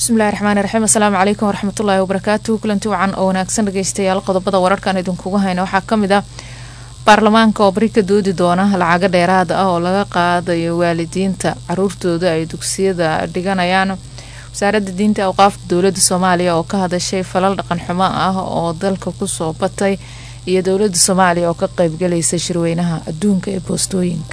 bismillahi raxmaani raxiim assalaamu calaykum waraxmatullaahi wabarakaatu kulanti wacan oo wanaagsan dhageystayaal qodobada wararkan idinkugu hayna waxaa kamid ah baarlamaanka oo bari ka doodi doona lacago dheeraad ah oo laga qaadayo waalidiinta caruurtooda ay dugsiyada dhiganayaan wasaaradda diinta awqaafta dowlada soomaaliya oo ka hadashay falal dhaqan xumo ah oo dalka kusoo batay iyo dowlada soomaaliya oo ka qeybgalaysa shirweynaha adduunka ee boostooyinka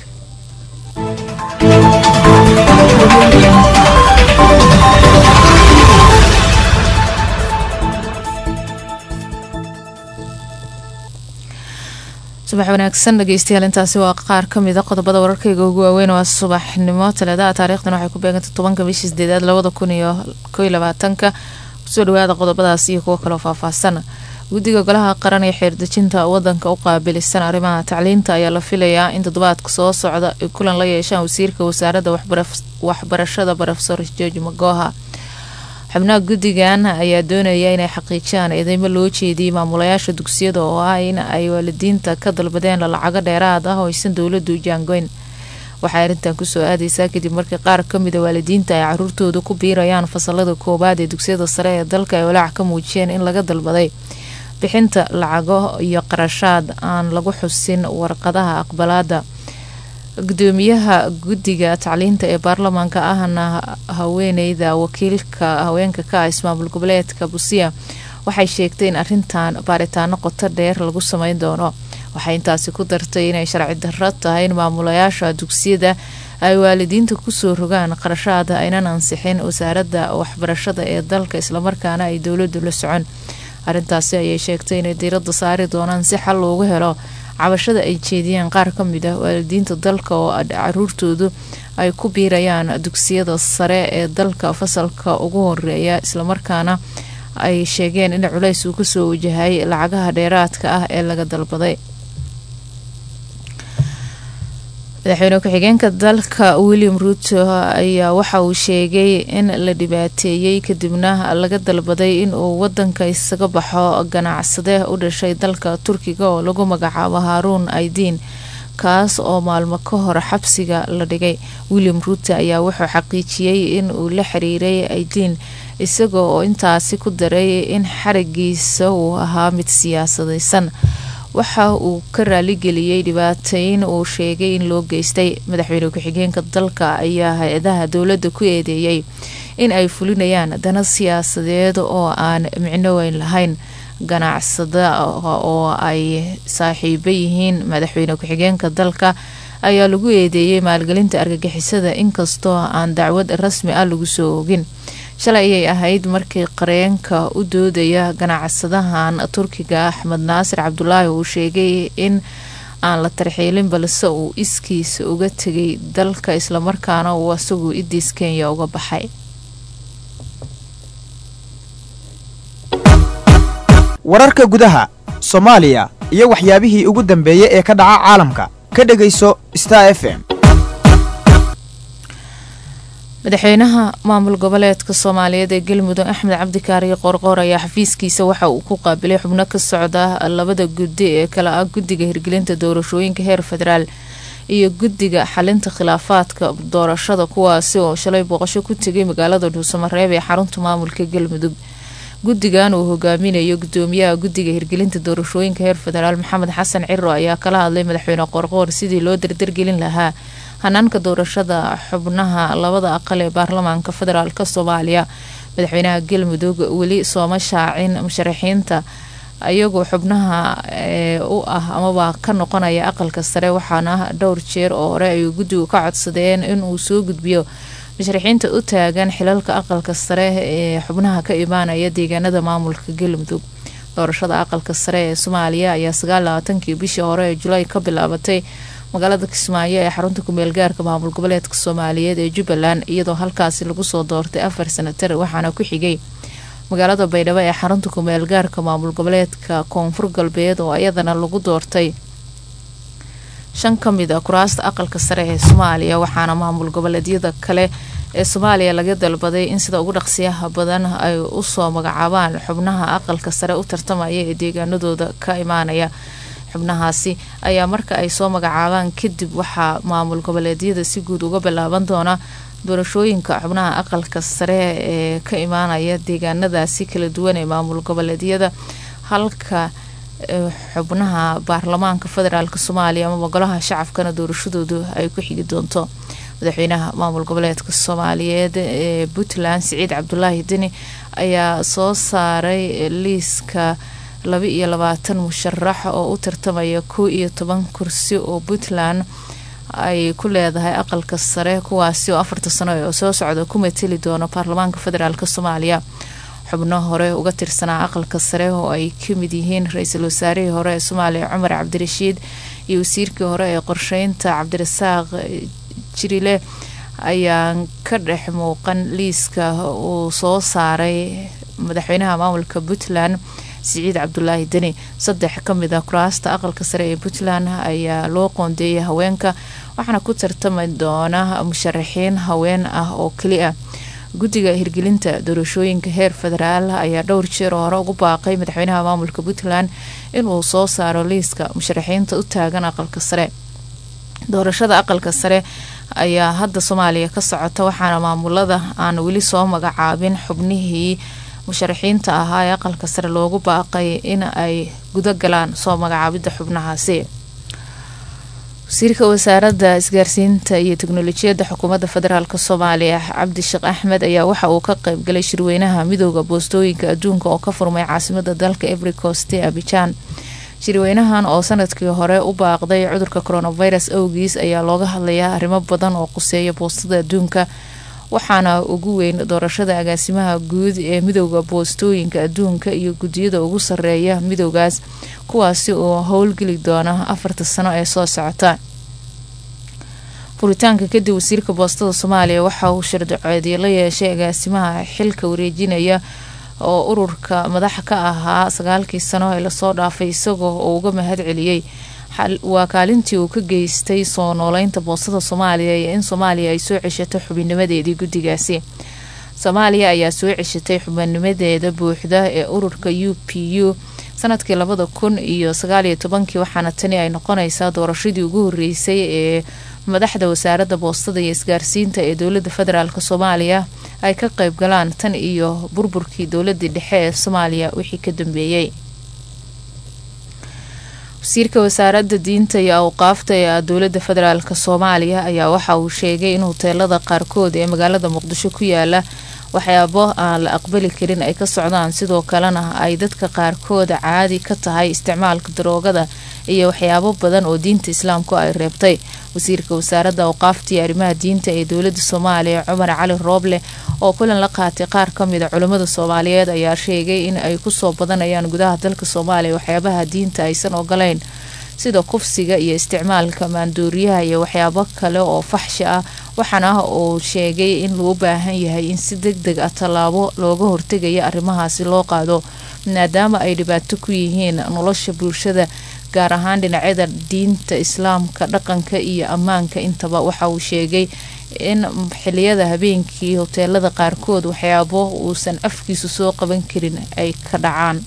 subax wanaagsan dhageystayaal intaasi waa qaar kamida qodobada wararkayga ugu waaweyn waa subaxnimo talaadaha taariikhdan waxay ku beegantay tobanka bishii sideedaad labada kun iyo koy labaatanka kusoo dhawaada qodobadaas iyo kuwo kaleo faahfaahsan guddiga golaha qaran ee xeerdejinta wadanka u qaabilisan arrimaha tacliinta ayaa la filayaa in toddobaadka soo socda ay kulan la yeeshaan wasiirka wasaaradda waxbarashada brofesor george magoha xubnaha guddigan ayaa doonaya inay xaqiijiyaan eedeymo loo jeediyay maamulayaasha dugsiyada oo ah in ay waalidiinta ka dalbadeen lacago dheeraad ah oo aysan dowladu jaangoyn waxay arrintan kusoo aadeysaa kadib markii qaar kamida waalidiinta ay caruurtooda ku biirayaan fasalada koowaad ee dugsiyada sare ee dalka ay walaac ka muujiyeen in laga dalbaday bixinta lacago iyo qarashaad aan lagu xusin warqadaha aqbalaada gudoomiyaha guddiga tacliinta ee baarlamaanka ahna haweeneyda wakiilka haweenka ka ah ismaamul goboleedka busiya waxay sheegtay in arintan baaritaano qoto dheer lagu sameyn doono waxay intaasi ku dartay inay sharci darro tahay in maamulayaasha dugsiyada ay waalidiinta kusoo rogaan qarashaada aynan ansixin wasaaradda waxbarashada ee dalka islamarkaana ay dowladu la socon arintaasi ayay sheegtay inay diirada saari doonaan si xal loogu helo cabashada ay jeediyeen qaar ka mid ah waalidiinta dalka oo caruurtoodu ay ku biirayaan dugsiyada sare ee dalka fasalka ugu horeeya islamarkaana ay sheegeen in culays uu kasoo wajahay lacagaha dheeraadka ah ee laga dalbaday madaxweyne ku-xigeenka dalka william ruuto ayaa waxa uu sheegay in la dhibaateeyey kadibna laga dalbaday inuu wadanka isaga baxo ganacsade u dhashay dalka turkiga oo lagu magacaabo haaruun aidiin kaas oo maalmo ka hor xabsiga la dhigay william ruuto ayaa wuxuu xaqiijiyey in uu la xiriiray aidiin isaga oo intaasi ku daray in xarigiisa uu ahaa mid siyaasadeysan waxa uu ka raaligeliyey dhibaateyn uu sheegay in loo geystay madaxweyne ku-xigeenka dalka ayaa hay-adaha dowladda ku eedeeyey in ay fulinayaan dana siyaasadeed oo aan micno weyn lahayn ganacsada oo ay saaxiibo yihiin madaxweyne ku-xigeenka dalka ayaa lagu eedeeyey maalgelinta argagixisada inkastoo aan dacwad rasmi ah lagu soo ogin shalay ayay ahayd markii qareenka u doodaya ganacsadahan turkiga axmed naasir cabdulaahi uu sheegay in aan la tarxiilin balse uu iskiisa uga tegay dalka islamarkaana uu asagu idiis kenya uga baxay wararka gudaha soomaaliya iyo waxyaabihii ugu dambeeyey ee ka dhaca caalamka ka dhegayso star f m madaxweynaha maamul goboleedka soomaaliyeed ee galmudug axmed cabdikaariyo qoorqoor ayaa xafiiskiisa waxa uu ku qaabilay xubno ka socda labada guddi ee kale ah guddiga hirgelinta doorashooyinka heer federaal iyo guddiga xalinta khilaafaadka doorashada kuwaasi oo shalay booqasho ku tegay magaalada dhuusamareeb ee xarunta maamulka galmudug guddigan uu hogaaminayo gudoomiyaha guddiga hirgelinta doorashooyinka heer federaal maxamed xasan ciro ayaa kala hadlay madaxweyne qoorqoor sidii loo dardargelin lahaa hanaanka doorashada xubnaha labada aqal ee baarlamaanka federaalk soomaaliya madaxweynaha galmudug weli sooma shaacin musharaxiinta ayagoo xubnaha u ah amaba ka noqonaya aqalka sare waxaana dhowr jeer oo hore ay guddigu ka codsadeen inuu soo gudbiyo musharaxiinta u taagan xilalka aqalka sare ee xubnaha ka imaanaya deegaanada maamulka galmudug doorashada aqalka sare ee soomaaliya ayaa sagaallabaatankii bishii hore ee julaay ka bilaabatay magaalada kismaayo ee xarunta kumeel gaarka maamul goboleedka soomaaliyeed ee jubbaland iyadoo halkaasi lagu soo doortay afar sanatar waxaana ku xigay magaalada baydhabo ee xarunta kumeel gaarka maamul goboleedka koonfur galbeed oo iyadana lagu doortay shan ka mid a kuraasta aqalka sare ee soomaaliya waxaana maamul goboleedyada kale ee soomaaliya laga dalbaday in sida ugu dhaqsiyaha badan ay usoo magacaabaan xubnaha aqalka sare u tartamaya ee deegaanadooda ka imaanaya xubnahaasi ayaa marka ay soo magacaabaan kadib waxaa maamul goboleedyada si guud uga bilaaban doona doorashooyinka xubnaha aqalka sare ee ka imaanaya deegaanadaasi kala duwan ee maamul goboleedyada halka xubnaha baarlamaanka federaalk soomaaliya amaba golaha shacabkana doorashadoodu ay ku xigi doonto madaxweynaha maamul goboleedka soomaaliyeed ee puntland siciid cabdulaahi deni ayaa soo saaray liiska laba iyo labaatan musharax oo u tartamaya kow iyo toban kursi oo puntland ay ku leedahay aqalka sare kuwaasi oo afarta sano ee soo socda ku mateli doono baarlamaanka federaalk soomaaliya xubno hore uga tirsanaa aqalka sare oo ay kamid yihiin ra-iisul wasaarihii hore ee soomaaliya cumar cabdirashiid iyo wasiirkii hore ee qorsheynta cabdirasaaq jirile ayaan ka dhex muuqan liiska uu soo saaray madaxweynaha maamulka puntland siciid cabdulaahi deni saddex kamid a kuraasta aqalka sare ee puntland ayaa loo qoondeeyay haweenka waxaana ku tartami doona musharaxiin haween ah oo keli ah guddiga hirgelinta doorashooyinka heer federaal ayaa dhowr jeer oo hore ugu baaqay madaxweynaha maamulka puntland inuu soo saaro liiska musharaxiinta u taagan aqalka sare doorashada aqalka sare ayaa hadda soomaaliya ka socota waxaana maamulada aan weli soo magacaabin xubnihii musharaxiinta ahaa ee aqalka sare loogu baaqay in ay guda galaan soo magacaabida xubnahaasi wasiirka wasaaradda isgaarsiinta iyo teknolojiyadda xukuumadda federaalk soomaaliya cabdisheekh axmed ayaa waxa uu ka qeybgalay shirweynaha midooda boostooyinka adduunka oo ka furmay caasimada dalka everycost ee abijaan shirweynahan oo sanadkii hore u baaqday cudurka coronavirus awgiis ayaa looga hadlayaa arrimo badan oo quseeya boostada adduunka waxaana ugu weyn doorashada agaasimaha guud ee midooda boostooyinka adduunka iyo guddiyada ugu sareeya midoogaas kuwaasi oo howlgeli doona afarta sano ee soo socota furitaanka kadib wasiirka boostada soomaaliya waxa uu shardacoodii la yeeshay agaasimaha xilka wareejinaya oo ururka madaxa ka ahaa sagaalkii sano ee lasoo dhaafay isagoo uu uga mahad celiyey waa kaalintii uu ka geystay soo nooleynta boostada soomaaliya iyo in soomaaliya ay soo ceshato xubinnimadeedii guddigaasi soomaaliya ayaa soo ceshatay xubinnimadeeda buuxda ee ururka u p u sanadkii labada kun iyo sagaaliyo tobankii waxaana tani ay noqonaysaa doorashadii ugu horeysay ee madaxda wasaaradda boostada iyo isgaarsiinta ee dowladda federaalk soomaaliya ay ka qeyb galaan tan iyo burburkii dowladii dhexe ee soomaaliya wixii ka dambeeyey wasiirka wasaaradda diinta iyo awqaafta ee dowladda federaalk soomaaliya ayaa waxa uu sheegay in huteelada qaarkood ee magaalada muqdisho ku yaala waxyaabo aan la aqbali karin ay ka socdaan sidoo kalena ay dadka qaarkood caadi ka tahay isticmaalka daroogada iyo waxyaabo badan oo diinta islaamku ay reebtay wasiirka wasaaradda awqaaftii arrimaha diinta ee dowladda soomaaliya cumar cali rooble oo kulan la qaatay qaar kamida culimmada soomaaliyeed ayaa sheegay in ay kusoo badanayaan gudaha dalka soomaaliya waxyaabaha diinta aysan ogolayn sida kufsiga iyo isticmaalka maandooriyaha iyo waxyaabo kale oo faxshi ah waxaana uu sheegay in loo baahan yahay in si deg deg ah tallaabo looga hortegaya arrimahaasi loo qaado maadaama ay dhibaato ku yihiin nolosha bulshada gaar ahaan dhinacyada diinta islaamka dhaqanka iyo ammaanka intaba waxa uu sheegay in xiliyada habeenkii hoteelada qaarkood waxyaabo uusan afkiisu soo qaban karin ay ka dhacaan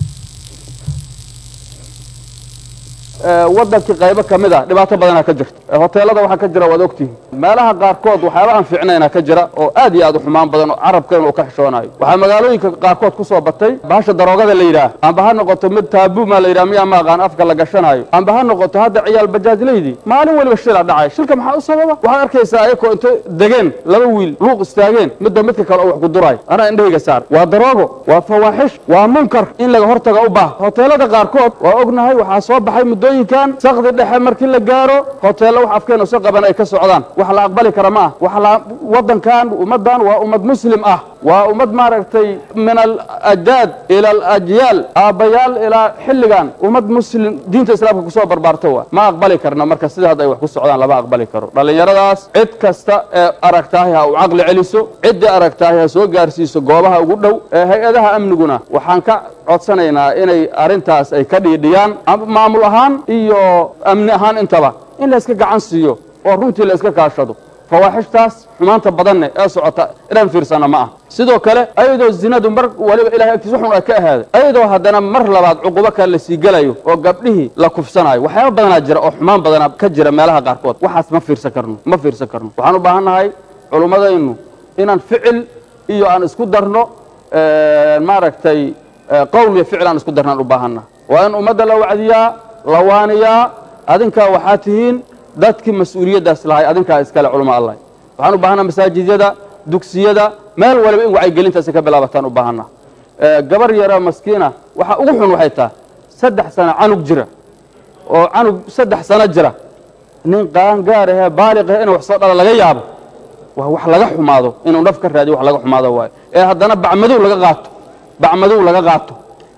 wadankii qaybo ka mid a dhibaato badanaa ka jirta hoteelada waxaa ka jira waad ogtihin meelaha qaarkood waxyaaba aan fiicnayna ka jira oo aad iyo aad u xumaan badan oo carabkeen uu ka xishoonayo waxaa magaalooyinka qaarkood ku soo batay bahasha daroogada la yidhaah amba ha noqoto mid taabuuma la yidhah miyaa ma aqaan afka la gashanaayo amba ha noqoto hadda ciyaal bajaajlaydii maalin weliba shila dhacay shilka maxaa u sababa waxaad arkaysaa ayakoo intay degeen laba wiil luuq istaageen midba midka kale oo wax ku duraay anaa indhahayga saar waa daroogo waa fawaaxish waa munkar in laga hortaga u baah hoteelada qaarkood waa ognahay waxaa soo baxay muddo sakdi dhexe markii la gaaro hoteello wax afkeenu si qaban ay ka socdaan wax la aqbali kara ma ah wadankan ummaddan waa ummad muslim ah waa ummad maaragtay min alajdaad ila alajyaal aabbayaal ilaa xilligan ummad muslim diinta islaamka kusoo barbaarta waa ma aqbali karna marka sida hadda ay wax ku socdaan lama aqbali karo dhallinyaradaas cid kasta ee aragtaahi ha u caqli celiso ciddii aragtaahi ha soo gaarsiiso goobaha ugu dhow ee hay-adaha amniguna waxaan ka codsanaynaa inay arrintaas ay ka dhiidhiyaan maamul ahaan iyo amni ahaan intaba in la iska gacan siiyo oo runtii la iska kaashado fawaaxishtaas xumaanta badanne ee socota inaan fiirsana ma ah sidoo kale ayadoo zinadu mar waliba ilahay agtiis waxun ay ka ahaaday ayadoo haddana mar labaad cuqubo kale lasii gelayo oo gabdhihii la kufsanayo waxyaaba badanaa jira oo xumaan badanaa ka jira meelaha qaarkood waxaas ma fiirsan karno ma fiirsan karno waxaan u baahan nahay culummadaynu inaan ficil iyo aan isku darno maaragtay qowl iyo ficil aan isku darno aan u baahannaha waa in ummadda la wacdiyaa la waaniyaa adinkaa waxaa tihiin dadkii mas-uuliyaddaas lahay adinkaa iskale culamo allah waxaan u baahannaha masaajidyada dugsiyada meel waliba in wacyigelintaasi ka bilaabataan u baahannaha gabar yaroo maskiina waxa ugu xun waxay tahay saddex sano canug jira oo canug saddex sano jira nin qaangaar ahee baaliq ahe inuu wax soo dhala laga yaabo waa wax laga xumaado inuu naf ka raadiyo wax laga xumaado waayo ee haddana bacmadow laga qaato bacmadow laga qaato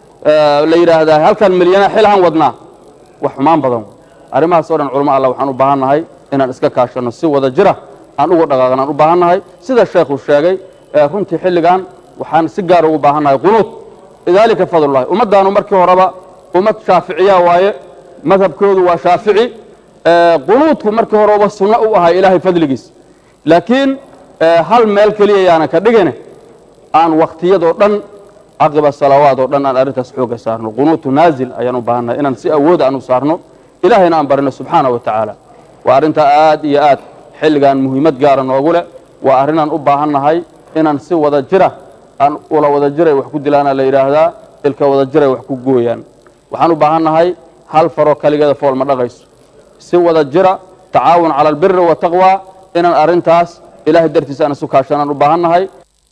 la yidhaahdaa halkan milyana xilahan wadnaa wax xumaan badan arrimahaas o dhan culamo allah waxaan u baahan nahay inaan iska kaashanno si wada jira aan uga dhaqaaqan aan u baahan nahay sida sheekhu sheegay runtii xilligan waxaan si gaar ugu baahan nahay qunuud lidaalika fadlullahi ummaddaanu markii horeba ummad shaaficiya waaye madhabkoodu waa shaafici qunuudku markii horeba sunno u ahay ilaahay fadligiis laakiin hal meel keliya yaanan ka dhigine aan wakhtiyadoo dhan caqiba salawaad oo dhan aan arrintaas xooga saarno qunuutu naazil ayaan u baahannahay inaan si awooda aan u saarno ilaahayna aan barino subxaana wa tacaala waa arrintaa aad iyo aad xilligan muhiimad gaara noogu leh waa arrinaan u baahannahay inaan si wada jira aan ula wada jiray wax ku dilaana la yidhaahdaa ilka wada jiray wax ku gooyaan waxaan u baahannahay hal faroo kaligeeda fool ma dhaqayso si wada jira tacaawun cala albiri wataqwa inaan arrintaas ilahay dartiisa aan isu kaashanaan u baahannahay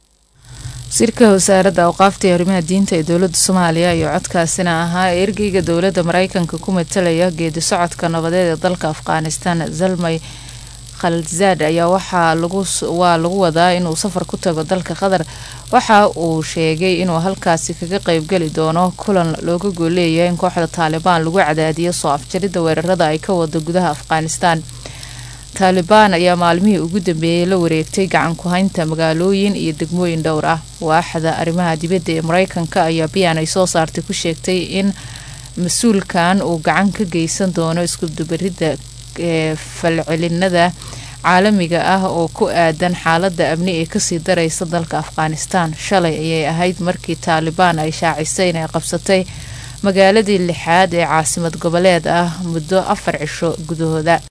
wasiirka wasaaradda awqaafta iyo arrimaha diinta ee dowladda soomaaliya iyo codkaasina ahaa ee ergeyga dowladda maraykanka ku matalaya geedi socodka nabadeed ee dalka afghanistan zalmay khalzaad ayaa waxaa waa lagu wadaa inuu safar ku tago dalka qatar waxa uu sheegay inuu halkaasi kaga qeybgeli doono kulan looga gooleeyahay in kooxda taalibaan lagu cadaadiyo soo afjaridda weerarada ay ka wado gudaha afghanistan taalibaan ayaa maalmihii ugu dambeeyey la wareegtay gacan ku-haynta magaalooyin iyo degmooyin dhowr ah waaxda arrimaha dibadda ee mareykanka ayaa biyan ay soo saartay ku sheegtay in mas-uulkan uu gacan ka geysan doono iskudubaridda ee falcelinada caalamiga ah oo ku aadan xaalada amni ee kasii dareysa dalka afghanistan shalay ayay ahayd markii taalibaan ay shaacisay inay qabsatay magaaladii lixaad ee caasimad goboleed ah muddo afar cisho gudahooda